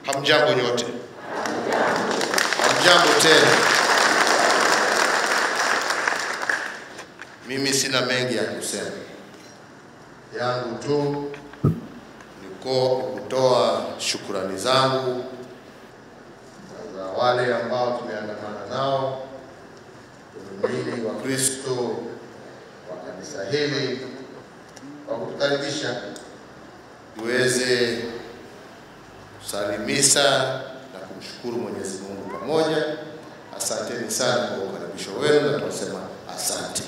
Hamjambo nyote, hamjambo tena. Mimi sina mengi ya kusema, yangu tu niko kutoa shukurani zangu za wale ambao tumeandamana nao, waumini wa Kristo wa kanisa hili kwa kutukaribisha tuweze kusalimisa na kumshukuru Mwenyezi Mungu pamoja. Asanteni sana kwa ukaribisho wenu na tunasema asante.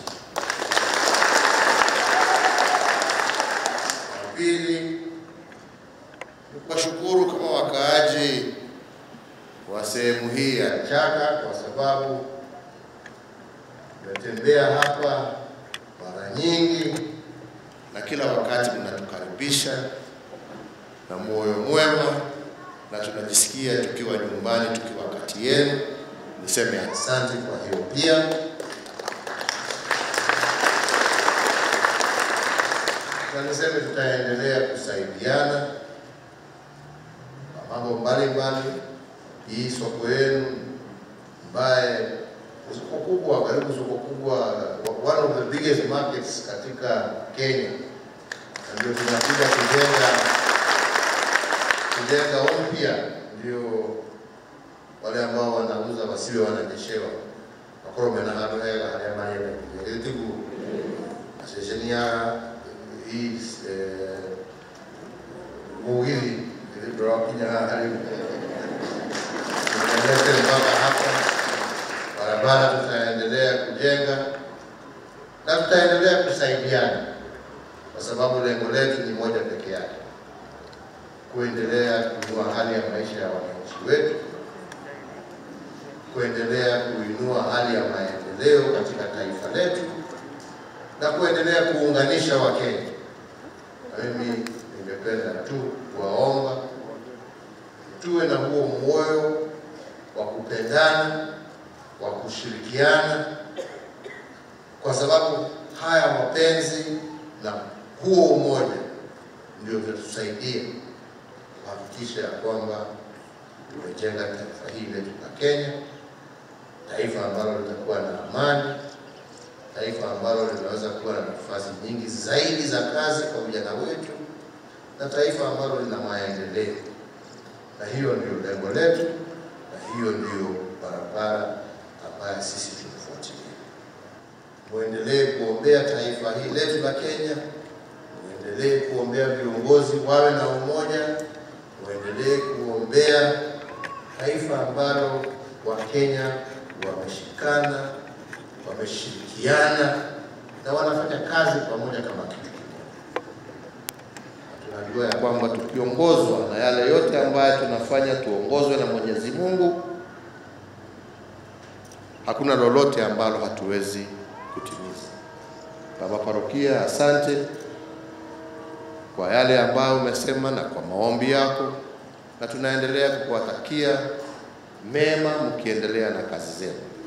La Pili ni kuwashukuru kama wakaaji wa sehemu hii ya Chaka kwa sababu tumetembea hapa mara nyingi na kila wakati mnatukaribisha na moyo mwema, na tunajisikia tukiwa nyumbani, tukiwa kati yenu. Niseme asante kwa hiyo pia. Na niseme tutaendelea kusaidiana kwa mambo mbalimbali. Hii soko yenu ambaye soko kubwa, karibu soko kubwa, one of the biggest markets katika Kenya, na ndio tunakuja kujenga kujenga upya, ndio wale ambao wanauza wasiwe wanajeshewa akorome na handu hega haria marenda gitigu ceceni ya hii mugithi ndĩrakinya haha rĩu tumelete mpaka hapa barabara tutaendelea kujenga na tutaendelea kusaidiana kwa sababu lengo letu ni moja peke yake kuendelea kuinua hali ya maisha ya wananchi wetu, kuendelea kuinua hali ya maendeleo katika taifa letu na kuendelea kuunganisha Wakenya. Na mimi ningependa tu kuwaomba tuwe na huo moyo wa kupendana, wa kushirikiana, kwa sababu haya mapenzi na huo umoja ndio vitatusaidia kuhakikisha ya kwamba tumejenga taifa hili letu la Kenya, taifa ambalo litakuwa na amani, taifa ambalo linaweza kuwa na nafasi nyingi zaidi za kazi kwa vijana wetu, na taifa ambalo lina maendeleo. Na hiyo ndio lengo letu, na hiyo ndio barabara ambayo sisi tunafuatilia. Muendelee kuombea taifa hili letu la Kenya, muendelee kuombea viongozi wawe na umoja, muendelee kuombea taifa ambalo Wakenya wameshikana, wameshirikiana na wanafanya kazi pamoja kama kitu kimoja. Tunajua ya kwamba tukiongozwa na yale yote ambayo tunafanya, tuongozwe na Mwenyezi Mungu, hakuna lolote ambalo hatuwezi kutimiza. Baba Parokia, asante kwa yale ambayo umesema na kwa maombi yako, na tunaendelea kukuwatakia mema mkiendelea na kazi zenu.